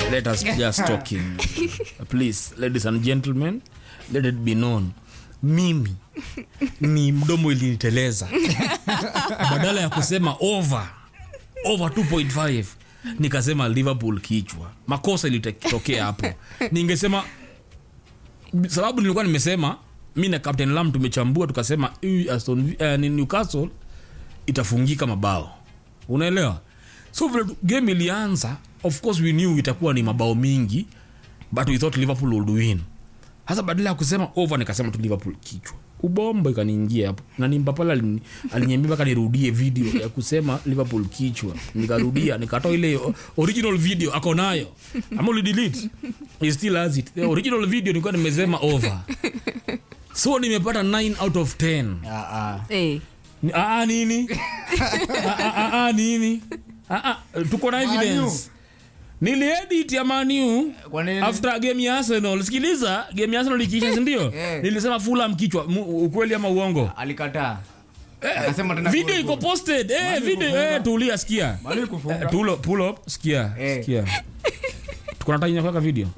let us just talking please ladies and gentlemen let it be known mimi ni mdomo iliniteleza badala ya kusema over over 2.5 nikasema liverpool kichwa makosa ilitokea hapo ningesema sababu nilikuwa nimesema mi na captain lam tumechambua tukasema hii Aston Vi- eh, ni newcastle itafungika mabao unaelewa so vile tu- game ilianza of course we knew itakuwa ni mabao mingi but we thought liverpool would win hasa badala ya kusema over nikasema tu liverpool kichwa ubombo ikaniingia hapo na nimbapala alini- aliniambia mpaka nirudie video ya kusema liverpool kichwa nikarudia nikatoa ile o- original video ako nayo ama ulidelete he still has it the original video nilikuwa nimesema over so nimepata 9 out of 10 Ah, ah. Eh. Ni- ah, ah, nini Ah, ah, ah, ah, nini Ah, ah, tuko na evidence niliedit ya maniu Kwa nini? after game ya arsenal sikiliza game ya arsenal ikiisha sindio Eh. nilisema fulam kichwa Mu- ukweli ama uongo alikataa akasema tena video goal, iko goal. posted eh, video eh, tulia sikia Mali kufunga. Eh, pull up, pull up sikia Eh. sikia tuko na time ya kuweka video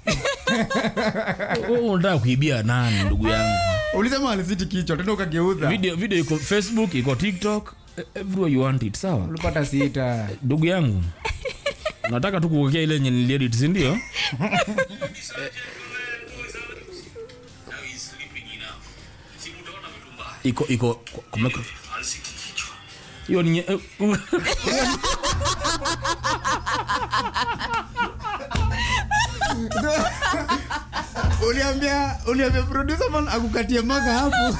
Wewe unataka kuibia nani ndugu yangu ulisema alisiti kichwa tena ukageuza video video iko facebook iko tiktok eh, everywhere you want it sawa ulipata sita ndugu yangu nataka tu kuokea ile yenye niliedit sindio iko iko kwa- kwa micro- hiyo ni nye- eh, uliambia uliambia producer man akukatie maka hapo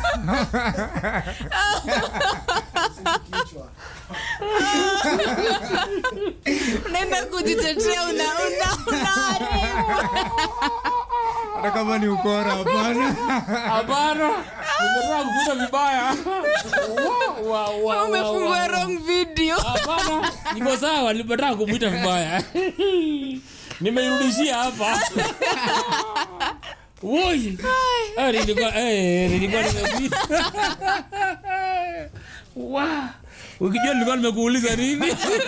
unaenda kujitetea una una unaharibu hata kama ni ukora hapana hapana nimetaka kukuta vibaya Wa- wa- wa- umefungua wa- wrong video hapana niko sawa nimetaka kumwita vibaya nimeirudishia hapa Woi. Eh, nilikuwa eh, nilikuwa nimekuita wa ukijua nilikuwa nimekuuliza nini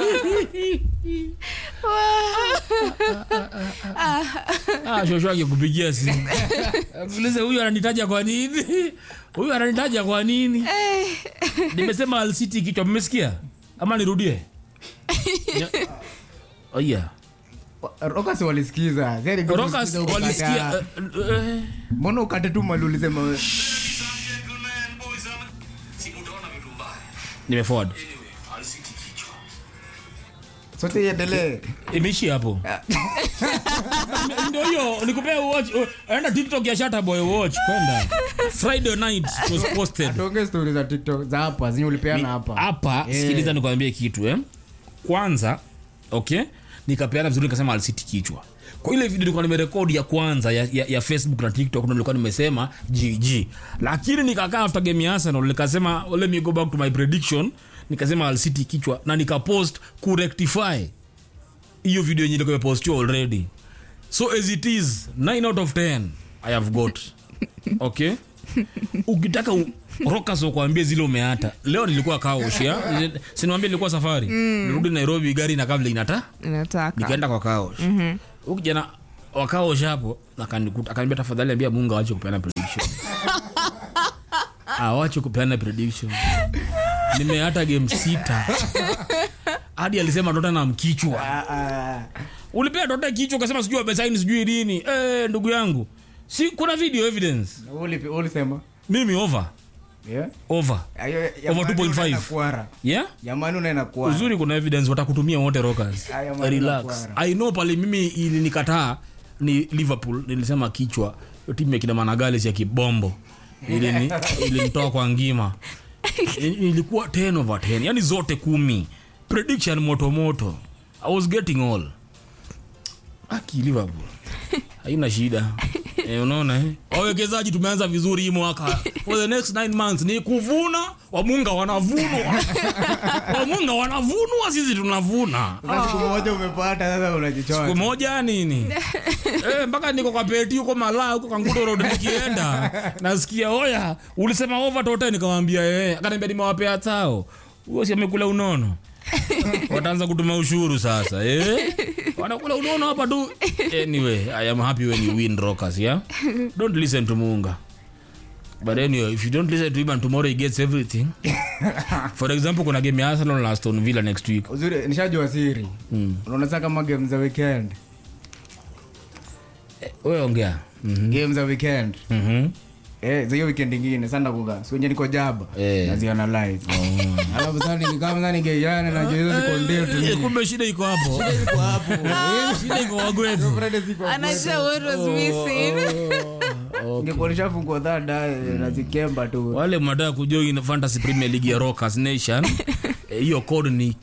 ah, shosho akikupigia simu ulize huyu ananitaja kwa nini huyu ananitaja kwa nini nimesema alcity kichwa mmesikia ama nirudie Nya- oh, yeah. rokas walisikiza Zeri ndio Rokas kusikiza ukakataa. walisikia eh, eh, mbona ukate tu mali ulisema we- nimeforward sote iendelee imeishi hapo ndio hiyo nikupea watch enda tiktok ya shata boy watch kwenda friday night it was posted tuongee stori za tiktok za hapa zenye ulipeana hapa hapa Eh. sikiliza nikwambie kitu eh? kwanza okay nikapeana vizuri nikasema alisiti kichwa kwa ile video nilikuwa nimerekodi ya kwanza ya, ya, ya facebook na tiktok ndo nilikuwa nimesema gg lakini nikakaa after game ya arsenal nikasema let me go back to my prediction nikasema alisiti kichwa na nikapost kurectify hiyo video yenye ilikuwa imepostiwa already so as it is 9 out of 10 i have got okay ukitaka u- rokas wakuambie zile umeata leo nilikuwa kaoshia sinawambia nilikuwa safari nirudi nairobi gari na kabla inata nataka nikaenda kwa kaosh mm kijana wakaosh hapo akanikuta akaniambia tafadhali ambia mungu awache kupeana prediction awache kupeana prediction nimeata game sita hadi alisema tottenham kichwa Ah, ah. ulipea tote kichwa ukasema sijui wamesaini sijui lini eh ndugu yangu si kuna video evidence Uli- ulisema mimi over Yeah? over Ayo, ya Over Manu 2.5. unaenda kuara. yeah Ya Manu unaenda kuara. uzuri kuna evidence watakutumia wote rockers Aya, man, relax inakuara. i know pale mimi ilinikataa ni liverpool nilisema kichwa hiyo timu ya kina managales ya kibombo Ilini- ilinitoa kwa ngima I- ilikuwa 10 over 10 yani zote kumi prediction motomoto i was getting all aki liverpool haina shida eh, unaona eh? wawekezaji tumeanza vizuri hii mwaka for the next nine months ni kuvuna wamunga wanavunwa wamunga wanavunwa sisi tunavuna Sasa siku moja umepata sasa siku unajichoa moja nini eh, mpaka niko kwa peti huko malaa huko kangudo road nikienda nasikia oya ulisema over tote nikamwambia eh akaniambia nimewapea tao huyo si amekula unono wataanza kutuma ushuru sasa eh? wanakula unono hapa tu anyway i am happy when you win rockers yeah don't listen to munga but anyway if you don't listen to him and tomorrow he gets everything for example kuna game ya arsenal na aston villa next week uzuri nishajua siri unaona saa kama game za weekend wewe ongea Mhm. game za weekend Mhm. Eh, za hiyo weekend ingine sana kuga siwenye niko jaba Eh. nazianalyze alafu sasa nikikama sasa ningeiana na hizo ziko ndio tu Eh, kumbe shida iko hapo Ziko hapo shida iko wagwetu Friday ziko hapo. anajua what was missing Ningekuwa nishafunguwa dhada nazikemba tu wale mnataka kujoin fantasy premier league ya rockers nation eh, hiyo code ni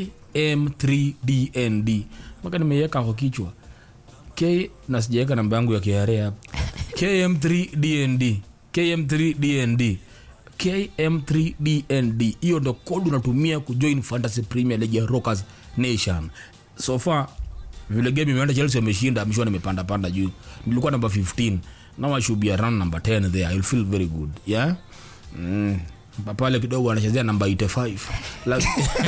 km3dnd mpaka nimeiweka kwa kichwa k na sijaweka namba yangu ya kra hapa km3dnd km3dnd km3dnd hiyo ndo code unatumia kujoin fantasy premier league ya rockers nation so far vile game imeenda chelsea wameshinda mishwa nimepanda panda juu nilikuwa namba 15 now i should be around number 10 there i'll feel very good yeah mm. pale kidogo anachezea namba 85 like,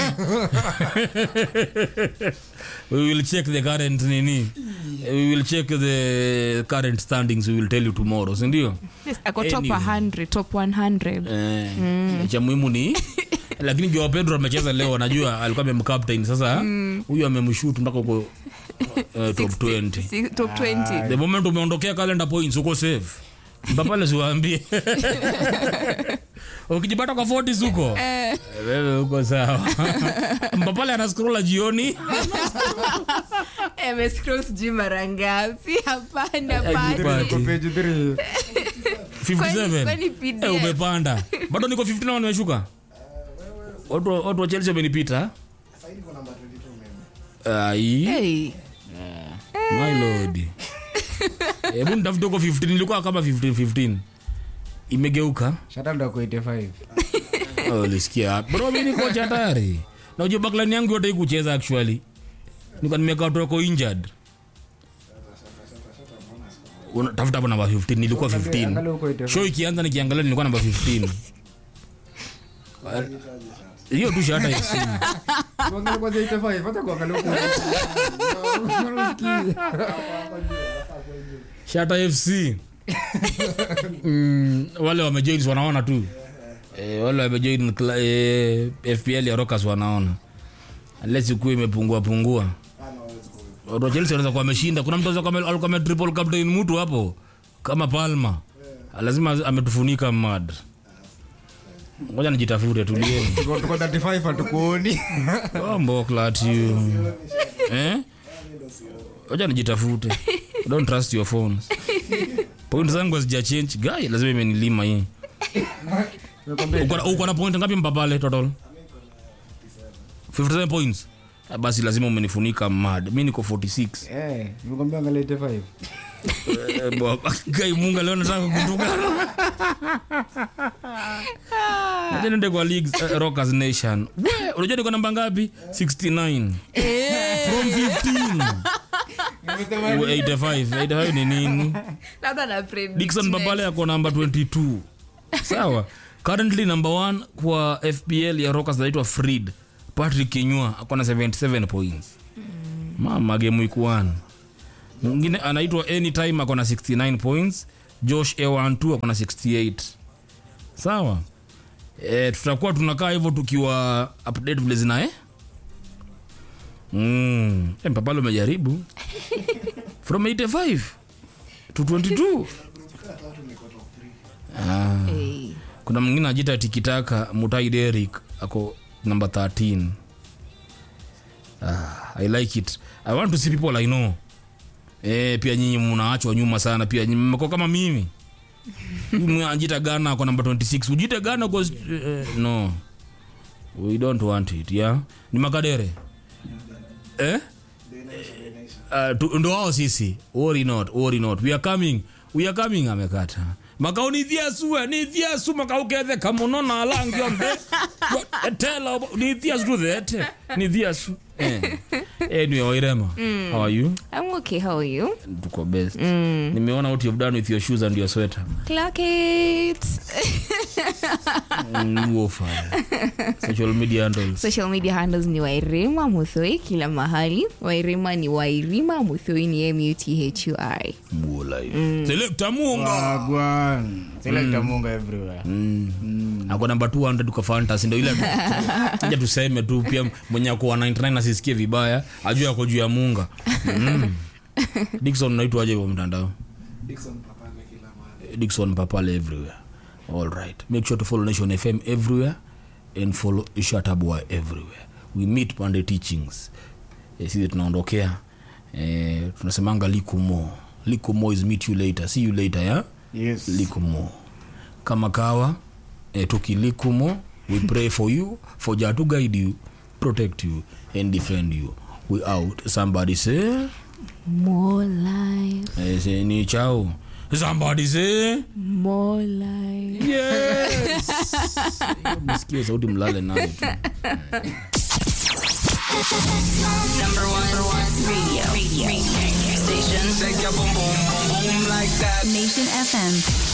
we will check the current nini we will check the current standings we will tell you tomorrow sindio Yes, ako top Anyway. 100 top 100 eh, cha muhimu ni lakini joa pedro amecheza leo anajua alikuwa amemcaptain sasa huyu amemshut mpaka uko uh, top 20 Si- top 20 the moment umeondokea calendar points uko safe mpapale siwaambie ukijipata kwa 40 suko wewe uko sawa mpapale anascrolla jioni amescroll sijui mara ngapi hapana Ajipati. hapana. Kwa page three. 57 kwani PDF? Eh, umepanda bado niko 15 na nimeshuka watu wa- watu wa chelsea wamenipita ai Hey. my lord hebu nitafute huko 15 nilikuwa kama 15 15 imegeuka Shata ndo ako 85 Oh, ulisikia bro mi niko cha tayari na ujue backline yangu yote ikucheza actually niko nimekaa tu wako injured Una- tafuta hapo namba 15 nilikuwa Angalia 15 huko 85. show ikianza nikiangalia nilikuwa namba 15 hiyo tu shata FC. Tuangalie kwanza 85, hata kuangalia huko. Unasikii? shata fc mm, wale wamejoin wanaona tu e, wale wamejoin kla- e, fpl ya rockers wanaona unless ikuwa imepungua pungua watu wa chelsea wanaweza kuwa wameshinda kuna mtu anaweza kuwa ame- alikuwa ame triple captain mtu hapo kama palma lazima ametufunika mad ngoja nijitafute tulieni Tuko- tuko 35 hatukuoni mboklat eh wacha nijitafute don't trust your phones point zangu hazija change guy lazima imenilima hii Uko na- uko na point ngapi mpapale total 57 points Ah, basi lazima umenifunika mad mi niko 46 Eh, nimekwambia angalia 85 Eh, bo- guy munga leo nataka kutukana Acha niende kwa leagues eh, rockers nation We, unajua niko namba ngapi 69 from 15 85 85 ni nini labda na predict dikson next. babale ako namba 22 sawa currently number one kwa fpl ya rockers anaitwa frid patrick kenywa ako na 77 points mama gemu ikuan mwingine anaitwa anytime ako na 69 points josh ewantu ako na 68 sawa e, tutakuwa tunakaa hivyo tukiwa update vile zina eh? mm. e, mpapalo umejaribu from 85 to 22 ah. Hey. kuna mwingine ajita tikitaka mutai derik ako number 13 ah, i like it i want to see people i know eh, pia nyinyi mnaachwa nyuma sana pia nyinyi mmekuwa kama mimi Huyu ajita gana ako number 26 ujite gana kwa eh, no we don't want it yeah ni makadere eh uh, tu- ndo wao sisi worry not worry not we are coming we are coming amekata makao ni thiasu eh, ni thiasu makao kethe kamuno na alangio mbe tela ni thiasu tu thete ni thiasu Eh. Anyway, Wairema, how are you? I'm okay. How are you? Tuko best. Nimeona what you've done with your shoes and your sweater. Clock it. Mm, huo fire. Social media handles. Social media handles ni Wairima Muthoi kila mahali. Wairima ni Wairima, Muthoi ni M U T H U I. Muo live. Selector Munga. Wagwan. Selector Munga everywhere. ako namba 200 kwa fantasy ndo ile aja tuseme tu pia mwenye akuwa 99 asisikie vibaya ajue ako juu ya munga mm. dikson naitwaje kwa mtandao dikson papale everywhere all right make sure to follow nation fm everywhere and follow shatabwa everywhere we meet pande teachings eh, sisi tunaondokea eh, tunasemanga likumo likumo is meet you later see you later ya Yes. likumo kama kawa eh, tukilikumo we pray for you for jah to guide you protect you and defend you we out somebody say More life, eh, say ni chao somebody say more life. yes msikie sauti mlale nayo tu Number one, radio. radio. radio. Station. Shake your boom boom boom boom like that. Nation FM.